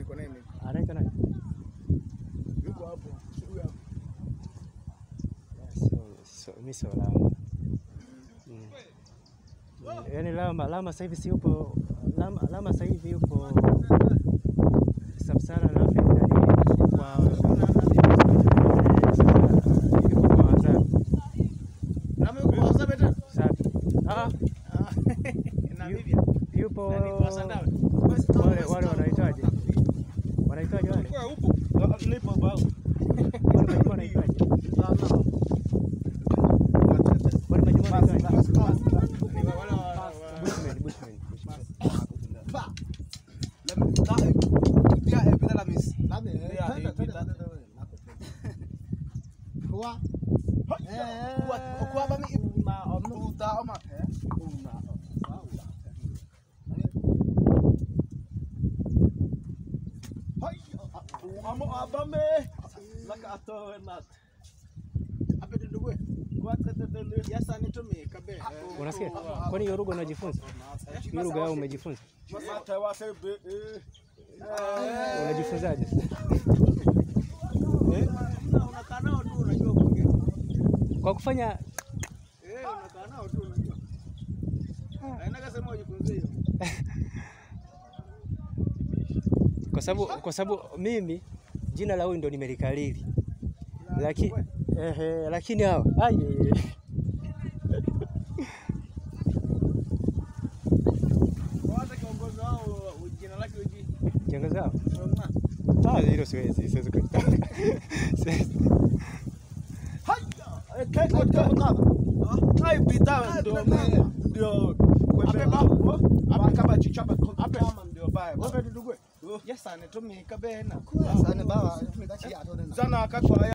niko naye mimi. Anaitwa nani? Yuko hapo. Si huyu hapo. So, so, mi sio Lama. Mm. Yaani Lama, Lama sasa hivi si yupo Lama, Lama sasa hivi yupo Sub-Saharan Africa ndani kwa yupo kwa wazazi. Lama yuko kwa WhatsApp tena? Safi. Ah, Ah. Namibia. yupo Nani kwa Sandawe? wale wale wanaitwaje? Wanaitwaje wale? Kwa upo. Nipo baba. Wale majuma wanaitwaje? Wale majuma wanaitwaje? Ni wa- wale wa- wa- Bushman, Bushman, Bushman. Unasikia? Kwani hiyo lugha unajifunza? Hiyo lugha yao umejifunza? Unajifunzaje? Unakaa nao tu unajua kuongea. Kwa kufanya Eh, unakaa nao tu unajua. Haina kasema ujifunze hiyo. kwa sababu kwa sababu mimi jina la huyu ndo nimelikariri. Lakini ehe, lakini hao aye. Kwa hata kiongozi wao jina lake uji. Kiongozi wao? Soma. Ah, hilo siwezi, siwezi kuita. Siwezi. Yes, anatumika bena. Sane baba, tumekachia atoda. Sana akakwa